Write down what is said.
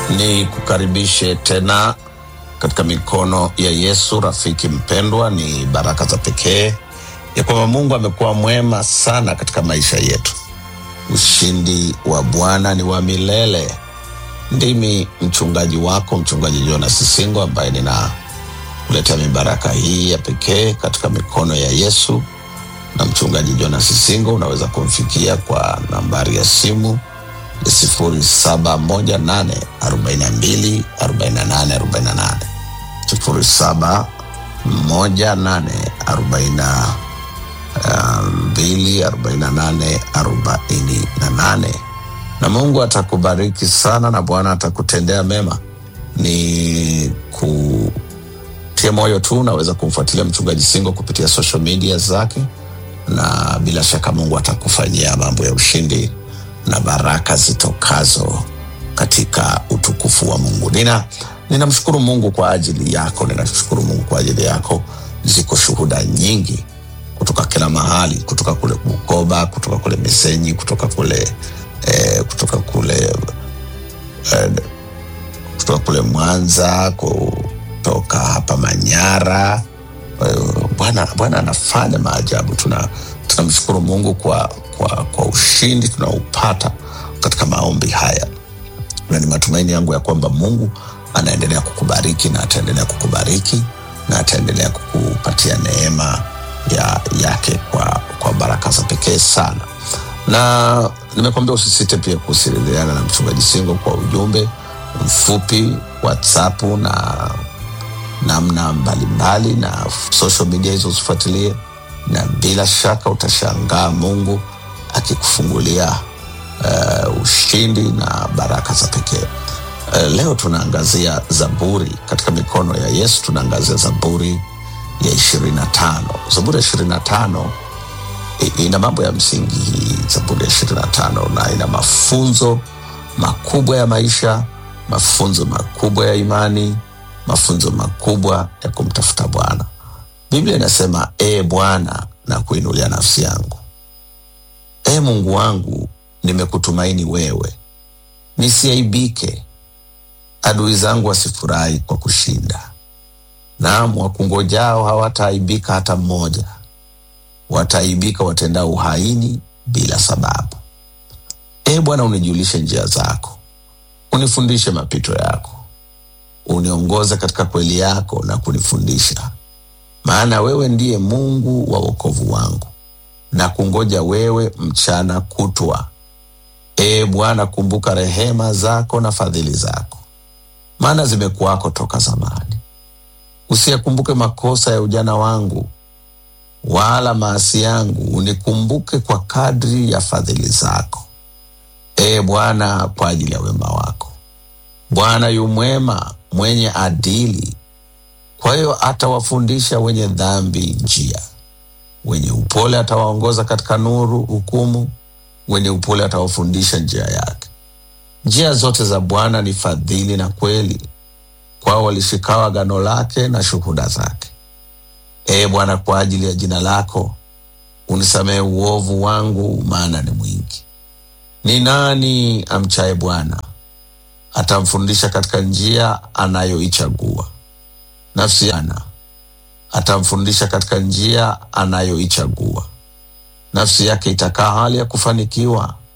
Ni kukaribishe tena katika mikono ya Yesu. Rafiki mpendwa, ni baraka za pekee ya kwamba Mungu amekuwa mwema sana katika maisha yetu. Ushindi wa Bwana ni wa milele. Ndimi mchungaji wako, mchungaji Jonas Sisingo, ambaye ninakuletea mibaraka hii ya pekee katika mikono ya Yesu. Na mchungaji Jonas Sisingo unaweza kumfikia kwa nambari ya simu ni sifuri saba moja nane arobaini na mbili arobaini na nane arobaini na nane sifuri saba moja nane arobaini na mbili arobaini na nane arobaini na nane na Mungu atakubariki sana na Bwana atakutendea mema. Ni kutia moyo tu, unaweza kumfuatilia mchungaji Singo kupitia social media zake, na bila shaka Mungu atakufanyia mambo ya ushindi na baraka zitokazo katika utukufu wa Mungu. Nina ninamshukuru Mungu kwa ajili yako, ninashukuru Mungu kwa ajili yako. Ziko shuhuda nyingi kutoka kila mahali, kutoka kule Bukoba, kutoka kule Misenyi, kutoka kule eh, kutoka kule eh, kutoka kule Mwanza, kutoka hapa Manyara. Eh, Bwana Bwana anafanya maajabu. Tuna tunamshukuru Mungu kwa, kwa, kwa ushindi tunaopata katika maombi haya, na ni matumaini yangu ya kwamba Mungu anaendelea kukubariki na ataendelea kukubariki na ataendelea kukupatia neema ya yake kwa, kwa baraka za pekee sana, na nimekwambia usisite pia kuwasiliana na mchungaji Singo kwa ujumbe mfupi WhatsApp na namna mbalimbali na social media hizo usifuatilie, na bila shaka utashangaa Mungu akikufungulia uh, ushindi na baraka za pekee. Uh, leo tunaangazia Zaburi katika mikono ya Yesu. Tunaangazia Zaburi ya ishirini na tano. Zaburi ya ishirini na tano i- ina mambo ya msingi hii Zaburi ya ishirini na tano na ina mafunzo makubwa ya maisha, mafunzo makubwa ya imani, mafunzo makubwa ya kumtafuta Bwana. Biblia inasema ee Bwana, na kuinulia nafsi yangu, ee Mungu wangu, nimekutumaini wewe, nisiaibike, adui zangu wasifurahi kwa kushinda. Naam, wakungojao hawataaibika hata mmoja, wataaibika watendao uhaini bila sababu. Ee Bwana, unijulishe njia zako, unifundishe mapito yako, uniongoze katika kweli yako na kunifundisha, maana wewe ndiye Mungu wa wokovu wangu, na kungoja wewe mchana kutwa. Ee Bwana, kumbuka rehema zako na fadhili zako, maana zimekuwako toka zamani. Usiyakumbuke makosa ya ujana wangu, wala maasi yangu, unikumbuke kwa kadri ya fadhili zako. Ee Bwana, kwa ajili ya wema wako. Bwana yu mwema, mwenye adili, kwa hiyo atawafundisha wenye dhambi njia. Wenye upole atawaongoza katika nuru hukumu, wenye upole atawafundisha njia yake. Njia zote za Bwana ni fadhili na kweli, kwao walishikao agano lake na shuhuda zake. Ee Bwana, kwa ajili ya jina lako unisamehe uovu wangu, maana ni mwingi. Ni nani amchaye Bwana? Atamfundisha katika njia anayoichagua. Nafsi yana atamfundisha katika njia anayoichagua. Nafsi yake itakaa hali ya kufanikiwa,